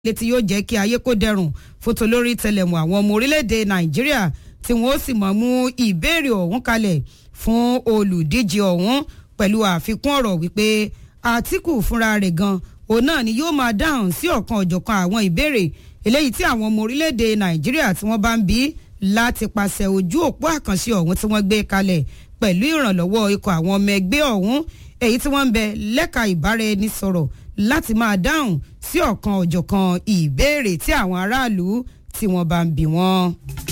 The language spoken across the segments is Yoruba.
létí yóò jẹ́ kí ayé kó dẹrùn fótó lórí tẹlẹ̀mù àwọn ọmọ orílẹ̀-èdè nàìjíríà tí wọ́n ó sì mọ̀ mú ìbéèrè ọ̀hún kalẹ̀ fún olùdíje ọ̀hún pẹ̀lú àfikún ọ̀rọ̀ wípé àtìkù fúnra rẹ̀ gan òun náà ni yóò máa dáhùn sí ọ̀kan ọ̀jọ̀kan àwọn ìbéèrè eléyìí tí àwọn ọmọ orílẹ̀-èdè nàìjíríà tí wọ́n bá ń bí láti pàṣẹ ojú òpó àkànṣe ọ̀hún tí wọ́n gbé kalẹ̀ pẹ̀lú ìrànlọ́wọ́ ikọ̀ àwọn ọmọ ẹgbẹ́ ọ̀hún èyí tí wọ́n ń bẹ lẹ́ka ìbáraẹnisọ̀rọ̀ láti máa dáhùn sí ọ̀kan ọ̀jọ̀kan ìbéèrè tí àwọn aráàlú tí wọ́n bá ń bí wọ́n.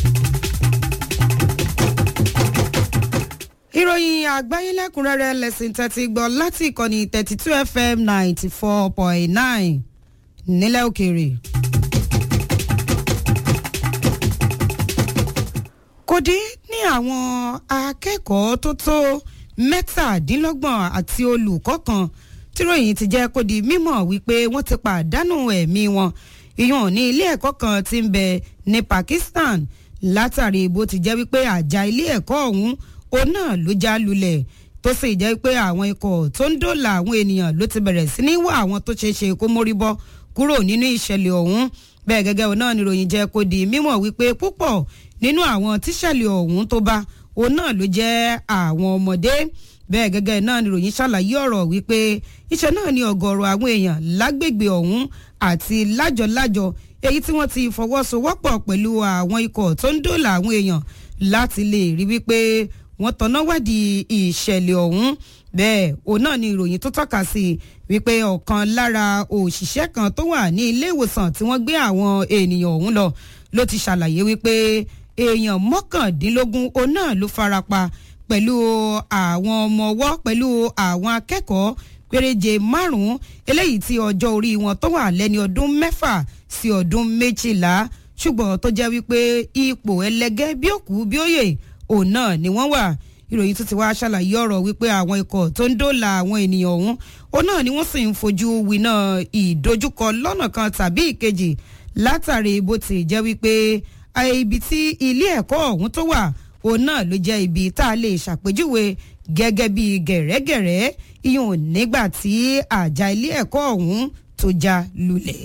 ìròyìn àgbáyé lẹ́kùnrẹ́rẹ́ lẹ́sìn tẹ́tí gbọ́ láti ìkànnì thirty two fm ninety four point nine nílẹ̀ òkèèrè. kò dín ní àwọn akẹ́kọ̀ọ́ tó tó mẹ́tàdínlọ́gbọ̀n àti olùkọ́ kan tíròyìn ti jẹ́ kó di mímọ̀ wípé wọ́n ti pàdánù ẹ̀mí wọn ìyọ̀n ní ilé ẹ̀kọ́ kan ti ń bẹ ní Pakistan látàrí bó ti jẹ́ wípé àjà ilé ẹ̀kọ́ ọ̀hún òun náà ló já lulẹ̀ tó sì jẹ́ pé àwọn ikọ̀ tó ń dòòlà àwọn ènìyàn ló ti bẹ̀rẹ̀ sí ní wá àwọn tó ṣeé ṣe kó mórí bọ́ kúrò nínú ìṣẹ̀lẹ̀ ọ̀hún bẹ́ẹ̀ gẹ́gẹ́ òun náà níròyìn jẹ́ kó di mímọ̀ wípé púpọ̀ nínú àwọn tíṣẹ̀lẹ̀ ọ̀hún tó bá òun náà ló jẹ́ àwọn ọmọdé bẹ́ẹ̀ gẹ́gẹ́ náà níròyìn ṣàlàyé ọ̀rọ̀ wípé iṣẹ́ náà ni ọ̀gọ̀ọ̀rọ̀ àwọn èèyàn lágbègbè ọ̀hún àti lájọlájọ èyí tí wọ́n ti fọwọ́sowọ́pọ̀ pẹ̀lú àwọn ikọ̀ tó ń dòòlà àwọn èèyàn láti lè rí wípé wọ́n tọ́nà wádìí ìṣẹ̀lẹ̀ ọ̀hún bẹ́ẹ̀ òun náà ni ìròyìn tó tọ́ka sí wípé ọ̀kan lára òṣìṣẹ́ kan tó wà ní ilé ìwòsàn tí wọ́n gbé àwọn ènìyàn ọ̀hún lọ ló ti ṣàlàyé wípé èèyàn mọ́kàndínlógún òun náà ló farapa pẹ̀lú àwọn ọmọ ọwọ́ pẹ̀lú àwọn akẹ́kọ̀ọ́ péréje márùn-ún eléyìí tí ọjọ́ orí wọn tó wà lẹ́ni ọdún mẹ́fà sí ọdún méjìlá ṣùgbọ́n tó jẹ́ wípé ipò ẹlẹgẹ́ bí òkú bí òye òun náà ni wọ́n wà ìròyìn tó ti wá ṣàlàyé ọ̀rọ̀ wípé àwọn ikọ̀ tó ń dóòlà àwọn ènìyàn ọ̀hún òun náà ni wọ́n sì ń fojú winá ìdojúkọ lọ́nà kan tàbí ìkejì látàrí bó ti jẹ́ wípé ibi tí ilé ẹ̀kọ́ ọ̀hún tó wà òun náà ló jẹ́ ibi tá a lè ṣàpèjúwe gẹ́gẹ́ bí gẹ̀rẹ́gẹ̀rẹ́ iyùn nígbà tí àjà ilé ẹ̀kọ́ ọ̀hún tó já lulẹ̀.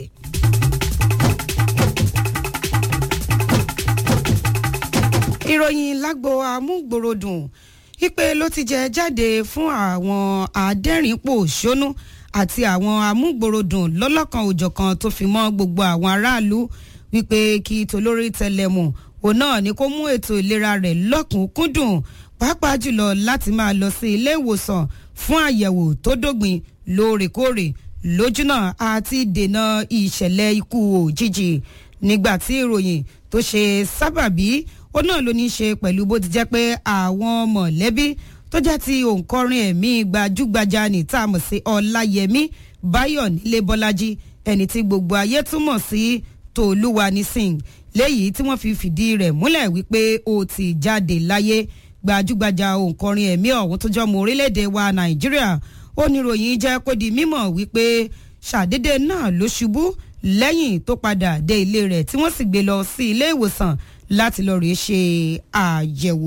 ìròyìn lágbo amúgbòròdùn ìpè ló ti jẹ jáde fún àwọn adẹ́rìnpòṣónú àti àwọn amúgbòròdùn lọ́lọ́kan òjọ̀kan tó fi mọ́ gbogbo àwọn aráàlú wípé kí tolórí tẹlẹmù òun náà ni kó mú ètò ìlera rẹ̀ lọ́kùnkúndùn pàápàá jùlọ láti máa lọ sí ilé ìwòsàn fún àyẹ̀wò tó dógbin lóòrèkóòrè lójúnà àti dènà ìṣẹ̀lẹ̀ ikú òjijì nígbà tí ìròyìn tó ṣe sábàbí ó náà ló ní í ṣe pẹ̀lú bó ti jẹ́ pé àwọn mọ̀lẹ́bí tó jẹ́ ti òǹkọrin ẹ̀mí gbajúgbajà ní tá a mọ̀ sí ọláyẹmí báyọ̀ nílé bọ́lájí ẹni tí gbogbo ayé túmọ̀ sí tòlúwani singh léyìí tí wọ́n fi fìdí rẹ̀ múlẹ̀ wípé ó ti jáde láyé gbajúgbajà òǹkọrin ẹ̀mí ọ̀hún tó jọmọ orílẹ̀-èdè wa nàìjíríà ó ní ròyìn jẹ́ kó di mímọ̀ wípé ṣàdédé náà ló ṣubú lẹ́yìn tó padà dé ilé rẹ̀ tí wọ́n sì gbé lọ sí ilé ìwòsàn láti lọ rèé ṣe àyẹ̀wò.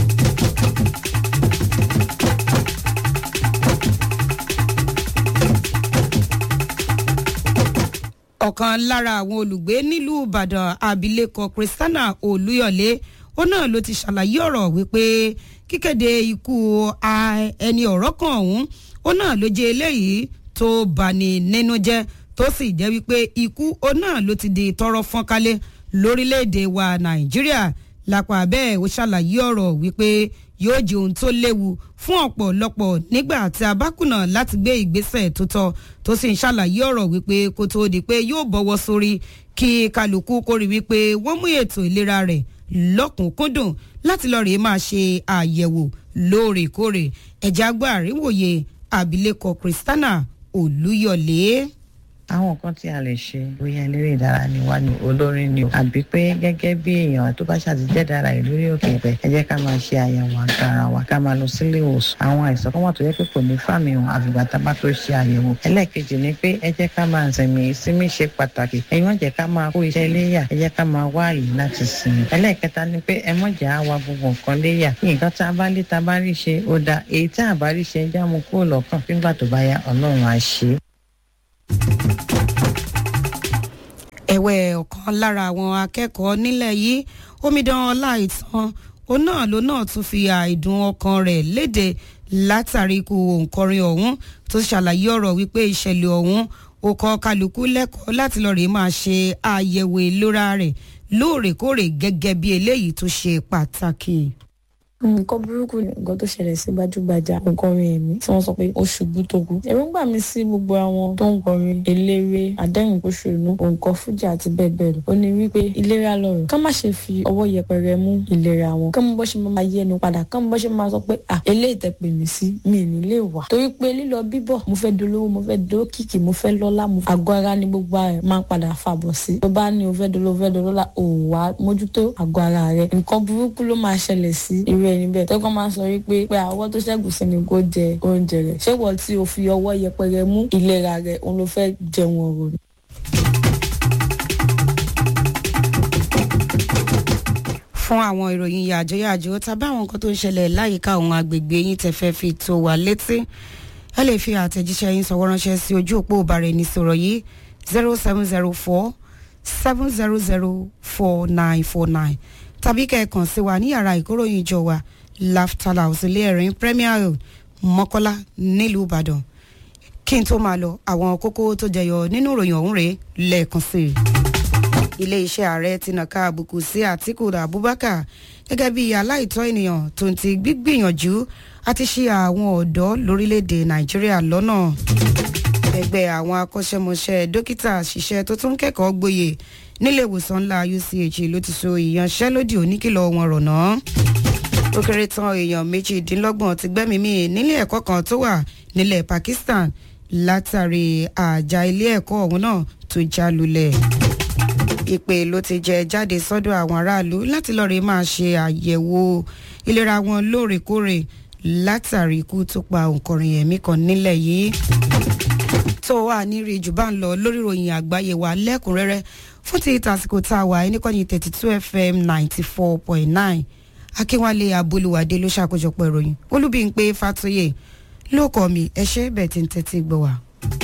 ọ̀kan lára àwọn olùgbé nílùú ìbàdàn abilékọ christiana olúyọ̀lé ó náà ló ti ṣàlàyé ọ̀rọ̀ wípé kíkéde ikú ẹni ọ̀rọ̀ kan ọ̀hún ó náà ló jẹ́ eléyìí tó bani nínú jẹ́ tó sì jẹ́ wípé ikú ó náà ló ti di tọrọ fọ́nkálẹ̀ lórílẹ̀‐èdè wa nàìjíríà lápá bẹ́ẹ̀ ó ṣàlàyé ọ̀rọ̀ wípé yóò jẹ́ ohun tó léwu fún ọ̀pọ̀lọpọ̀ nígbà tí a bá kùnà láti gbé ìgbésẹ̀ tó tọ́ tó sì ń ṣàlàyé ọ̀rọ̀ wípé kó tó di pé yóò bọ́wọ́ sórí kí kálukú kórè wípé wọ́n mú ètò ìlera rẹ̀ lọ́kùnkúndùn láti lọ rèé máa ṣe àyẹ̀wò lóòrèkóòrè ẹ̀já gbọ́ àríwòye abilékọ christiana olúyọ̀lé àwọn nǹkan tí a lè ṣe bóyá eléré ìdárayá ni wá ní olórin ni o àbí pé gẹ́gẹ́ bí èèyàn tó bá ṣàtijẹ́ dára ìlú rí òkè pẹ̀ ẹ jẹ́ ká máa ṣe àyẹ̀wò àgọ́ ara wa ká máa lọ sílé ìwòsàn àwọn àìsàn kan wà tó yẹ pé kò ní fàmì hàn àfìgbà tá a bá tó ṣe àyẹ̀wò ẹlẹ́ẹ̀kejì ni pé ẹ jẹ́ ká máa sinmi ìsinmi ṣe pàtàkì ẹ̀yin wọ́n jẹ́ ká máa kó iṣẹ́ léyà ẹ jẹ́ ká máa wá àyè láti sinmi ẹlẹ́ẹ̀kẹta ni pé ẹ mọ̀jà á wa gbogbo nǹkan léyà nǹkan tá a bá lé tá a bá rí ṣe ó da èyí tá a bá rí ṣe já mu kúrò lọ́kàn nígbà tó bá yá ọlọ́run á ṣe é ẹ̀wẹ̀ ọ̀kan lára àwọn akẹ́kọ̀ọ́ nílẹ̀ yìí omidan ọláìtàn òun náà ló náà tún fi àìdùn ọkàn rẹ̀ léde látàrí ikú òǹkọrin ọ̀hún tó ṣàlàyé ọ̀rọ̀ wípé ìṣẹ̀lẹ̀ ọ̀hún ó kọ́ kálukú lẹ́kọ̀ọ́ láti lọ́ọ́ rè máa ṣe àyẹ̀wò ìlera rẹ̀ lóòrèkóòrè gẹ́gẹ́ bí eléyìí tó ṣe pàtàkì nǹkan burúkú ni nǹkan tó ṣẹlẹ̀ sí gbajúgbajà òǹkọrin ẹ̀mí tí wọ́n sọ pé ó ṣubú tó kú. èròǹgbà mi sí gbogbo àwọn tó ń kọrin eléré adẹ́rìnpòṣónú òǹkọ fújì àti bẹ́ẹ̀ bẹ́ẹ̀ lọ. ó ní wípé ìlera lọ́rọ̀ ká má ṣe fi ọwọ́ yẹpẹrẹ mú ìlera wọn ká mú bọ́ ṣe máa yí ẹnu padà ká mú bọ́ ṣe máa sọ pé à eléyìí tẹ pè mí sí mi ì ní lè wà. torí pé lílọ bíbọ̀ mo fẹ́ dolówó mo fẹ́ dókìkì mo fẹ́ lọ́lá mo àgọ́ ara ni gbogbo ẹ̀ máa ń padà fàbọ̀ sí. tó bá ní o fẹ́ dolówó fẹ́ dolówó òwà mójútó àgọ́ ara rẹ̀ nǹkan burúkú ló máa ṣẹlẹ̀ sí irú ẹni bẹ́ẹ̀ tẹ́kọ̀ máa sọ wípé pé àwọ̀ tó ṣẹ́gun sí ni kò jẹ oúnjẹ rẹ̀ ṣé wọ́n tí o fi ọwọ́ yẹpẹrẹ mú ìlera rẹ̀ òun ló fẹ́ jẹun ọ̀rọ̀ ni. fún àwọn ìròyìn yàjóyàjó tàbí àwọn nǹkan tó ń ṣẹlẹ̀ láyìíká àwọn agbègbè yín tẹ́ fẹ́ fi tó wa létí ẹ lè fi àtẹ̀jíṣẹ́ yín sọ̀wọ́ ránṣẹ́ sí ojú òpó ìbáraẹnisọ̀rọ̀ yìí zero seven zero four seven zero zero four nine four nine tàbí kẹ́ẹ̀kan sí wa ní yàrá ìkóròyìn ìjọ wa laughter house ilé ẹ̀rín premier hill mọ́kọ́lá nílùú ìbàdàn kí n tó máa lọ àwọn kókó tó jẹyọ nínú ìròyìn ọ̀hún rèé lẹ́ẹ̀kan sí i. ilé iṣẹ́ ààrẹ ti nàka àbùkù sí àtìkù abubakar gẹ́gẹ́ bí aláìtọ́ ènìyàn tó ń ti gbígbìyànjú àti ṣe àwọn ọ̀dọ́ lórílẹ̀‐èdè nàìjíríà lọ́nà ẹgbẹ́ àwọn akọ́ṣẹ́mọṣẹ́ dókítà ṣiṣẹ́ tó tún kẹ́kọ̀ọ́ gboyè nílé ìwòsàn ńlá uch ló ti so ìyanṣẹ́lódì oníkìlọ̀ wọn rọ̀nà ó kéré tán èèyàn méjìdínlọ́gbọ̀n ti gbẹ́mìí nílé ẹ̀kọ́ kan tó wà nílẹ̀ pakistan látàrí àjà ilé ẹ̀kọ́ ọ̀hún náà tó já lulẹ̀ ìpè ló ti jẹ jáde sọ́dọ̀ àwọn aráàlú láti lọ́ọ́ rí máa ṣe àyẹ̀wò ìlera wọn lóòrèkóòrè látàrí ikú tó pa òǹkọrin ẹ̀mí kan nílẹ̀ yìí tó wà ní rí jù bá ń lọ lórí ìròyìn àgbáyé wa lẹ́kùnrẹ́rẹ́ fún ti tàsíkò tá a wà ẹnìkọ́ni thirty two fm ninety four point nine akínwálé abólúwádé ló ṣàkójọpọ̀ ìròyìn olúbíńpé fàtóyè ló kọ́ mi ẹ ṣe bẹ́ẹ̀ tí ń tẹ́tí gbọ́ wa.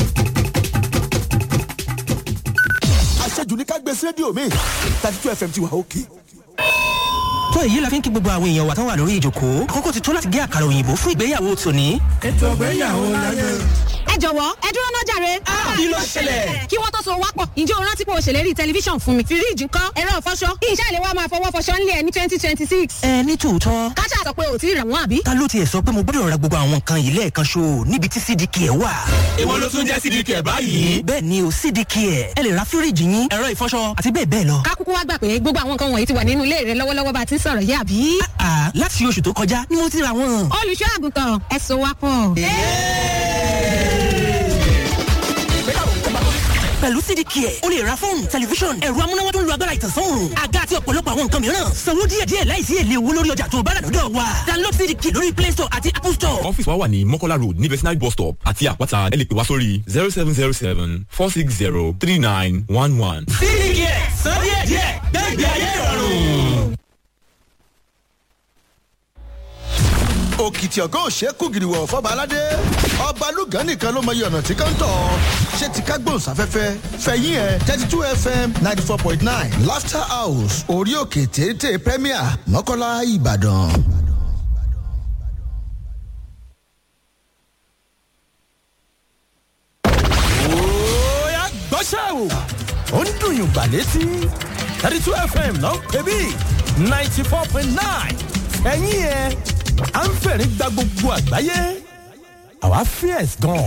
àṣejù ní ká gbé sí rédíò mi thirty two fm ti wà òkè. tó èyí la fi ń kí gbogbo àwọn èèyàn wa tán wà lórí ìjòkó àkókò ti tó láti gé àkàrà òyìnbó fún ìgbéyàwó tòní. ètò ìgbéyàwó láyé. ẹ jọ̀wọ́ ẹ dúró náà jàre. kí ló ṣẹlẹ̀? kí wọ́n tó so wápọ̀ ǹjẹ́ o rántí pé o ṣèlérí tẹlifíṣàn fún mi. fíríìjì ńkọ́ ẹ̀rọ ìfọṣọ iṣẹ́ ìléwọ́ máa fọwọ́ fọṣọ ńlẹ̀ ní twenty twenty six. ẹ ní tòótọ́ káṣá sọ pé ò tí ì rà wọ́n àbí. ta ló tiẹ̀ sọ pé mo gbọ́dọ̀ ra gbogbo àwọn nǹkan yìí lẹ́ẹ̀kan ṣo níbi tí cdk ẹ̀ wà. èwo ló tún jẹ́ cdk ẹ̀ báyìí. bẹ́ẹ̀ ni o cdk ẹ̀ ẹ lè ra fíríìjì yín ẹ̀rọ ìfọṣọ àti bẹ́ẹ̀ bẹ́ẹ̀ lọ. kákúkú wá gbà pé gbogbo àwọn nǹkan wọ̀nyí ti wà nínú ilé rẹ lọ́wọ́lọ́wọ́ bá a ti ń sọ̀rọ̀ yé àbí. àà láti oṣù tó kọjá ni mo ti ra wọn. olùṣọ́ àgùntàn ẹ so wápọ̀. pẹ̀lú cdk ẹ̀ o lè ra fóònù tẹlifíṣọ̀n ẹ̀rọ amúnáwá tó ń lo agbára ìtànsán àga àti ọ̀pọ̀lọpọ̀ àwọn nǹkan mìíràn sanwó díẹ̀díẹ̀ láìsí èlé owó lórí ọjà tó bá rà lọ́dọ̀ wa download cdk lórí play store àti apple store. ọ́fíìsì wa wà ní mọ́kọ́lá road ní vetinary bus stop àti àpáta ẹ lè pè wá sórí zero seven zero seven four six zero three nine one one. cdk san díẹ̀díẹ̀ gbẹ̀gbẹ̀ ayé ìrọ̀rùn. òkìtì ọ̀gá òṣèkú gìrìwọ̀ fọba aládé ọba lùgán nìkan ló mọyì ọ̀nà tí kan tọ̀ ṣé ti ká gbóhùnsáfẹ́fẹ́ fẹ̀yìn ẹ̀ thirty two fm ninety four point nine laughter house orí òkè téńté premier mọ́kànlá ìbàdàn. Oya gbọ́ṣẹ́ o. Ó ń dùn yùn gbà létí. thirty two FM náà ń pè bí ninety four point nine. Ẹ̀yin ẹ̀ à ń fẹ̀rí gba gbogbo àgbáyé. Àwa fierce gan.